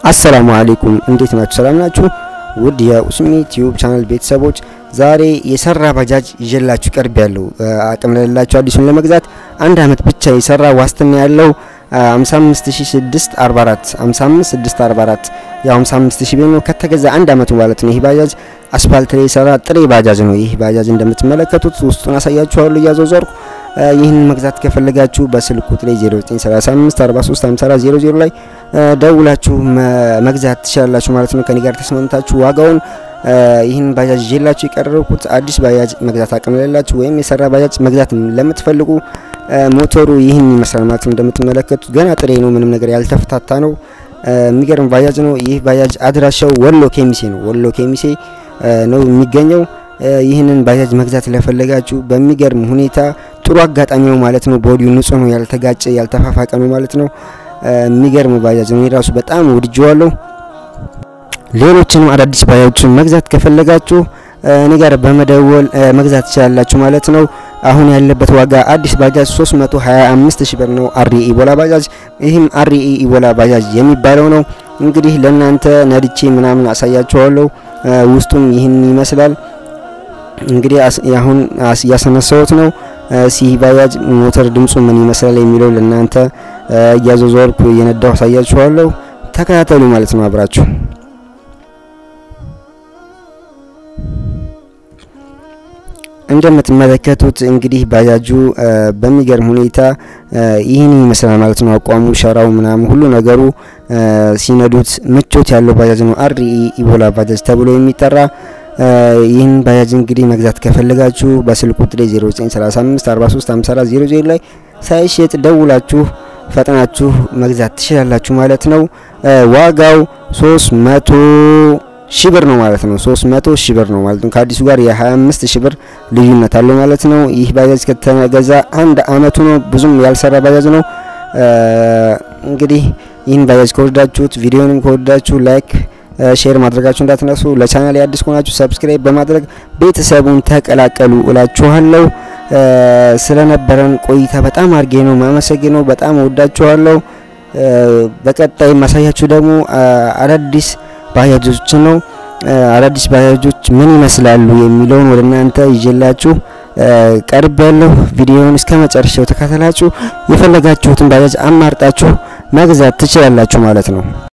አሰላሙ አለይኩም እንዴት ናችሁ? ሰላም ናችሁ? ውድ የኡስሚ ቲዩብ ቻናል ቤተሰቦች ዛሬ የሰራ ባጃጅ ይዤላችሁ ቀርብ ያለው አቅም ለሌላችሁ አዲሱን ለመግዛት አንድ አመት ብቻ የሰራ ዋስትና ያለው 55644 55644 ያው 55000 ብር ነው ከተገዛ አንድ አመቱ ማለት ነው። ይህ ባጃጅ አስፋልት ላይ የሰራ ጥሬ ባጃጅ ነው። ይህ ባጃጅ እንደምትመለከቱት ውስጡን አሳያችኋለሁ እያዞዘርኩ። ይህን መግዛት ከፈለጋችሁ በስልክ ቁጥር 0935 43 54 00 ላይ ደውላችሁ መግዛት ትችላላችሁ ማለት ነው። ከኔ ጋር ተስማምታችሁ ዋጋውን ይህን ባጃጅ ይዤላችሁ የቀረብኩት አዲስ ባጃጅ መግዛት አቅም ለሌላችሁ ወይም የሰራ ባጃጅ መግዛት ለምትፈልጉ ሞተሩ ይህን ይመስላል ማለት ነው። እንደምትመለከቱት ገና ጥሬ ነው፣ ምንም ነገር ያልተፈታታ ነው። የሚገርም ባጃጅ ነው። ይህ ባጃጅ አድራሻው ወሎ ኬሚሴ ነው። ወሎ ኬሚሴ ነው የሚገኘው። ይህንን ባጃጅ መግዛት ለፈለጋችሁ በሚገርም ሁኔታ ጥሩ አጋጣሚ ነው ማለት ነው። ቦዲው ንጹህ ነው፣ ያልተጋጨ ያልተፋፋቀ ነው ማለት ነው። የሚገርም ባጃጅ ነው። የራሱ በጣም ወድጀዋለሁ። ሌሎችንም አዳዲስ ባጃጆችን መግዛት ከፈለጋችሁ እኔ ጋር በመደወል መግዛት ትችላላችሁ ማለት ነው። አሁን ያለበት ዋጋ አዲስ ባጃጅ 325 ሺህ ብር ነው። አርኢ ኢቦላ ባጃጅ ይህም አርኢ ኢቦላ ባጃጅ የሚባለው ነው። እንግዲህ ለእናንተ ነድቼ ምናምን አሳያችኋለሁ። ውስጡም ይህን ይመስላል። እንግዲህ አሁን እያስነሳሁት ነው። ሲህ ባጃጅ ሞተር ድምፁ ምን ይመስላል የሚለው ለእናንተ እያዞዘርኩ እየነዳሁ አሳያችኋለሁ። ተከታተሉ ማለት ነው አብራችሁ እንደምትመለከቱት እንግዲህ ባጃጁ በሚገርም ሁኔታ ይህን ይመስላል ማለት ነው። አቋሙ፣ ሸራው፣ ምናምን ሁሉ ነገሩ ሲነዱት ምቾት ያለው ባጃጅ ነው። አርኢ ኢቦላ ባጃጅ ተብሎ የሚጠራ ይህን ባጃጅ እንግዲህ መግዛት ከፈለጋችሁ በስልክ ቁጥሬ 0935 43 54 00 ላይ ሳይሸጥ ደውላችሁ ፈጥናችሁ መግዛት ትችላላችሁ ማለት ነው። ዋጋው 300 ሺህ ብር ነው ማለት ነው። 300 ሺህ ብር ነው ማለት ነው። ከአዲሱ ጋር የ25 ሺህ ብር ልዩነት አለው ማለት ነው። ይህ ባጃጅ ከተገዛ አንድ አመቱ ነው። ብዙም ያልሰራ ባጃጅ ነው። እንግዲህ ይህን ባጃጅ ከወደዳችሁት ቪዲዮንም ከወደዳችሁ ላይክ ሼር ማድረጋችሁ እንዳትነሱ። ለቻናል አዲስ ከሆናችሁ ሰብስክራይብ በማድረግ ቤተሰቡን ተቀላቀሉ እላችኋለሁ። ስለነበረን ቆይታ በጣም አድርጌ ነው ማመሰግነው። በጣም ወዳችኋለሁ። በቀጣይ ማሳያችሁ ደግሞ አዳዲስ ባጃጆች ነው። አዳዲስ ባጃጆች ምን ይመስላሉ የሚለውን ወደ እናንተ ይዤላችሁ ቀርብ ያለሁ። ቪዲዮውን እስከ መጨረሻው ተከታተላችሁ የፈለጋችሁትን ባጃጅ አማርጣችሁ መግዛት ትችላላችሁ ማለት ነው።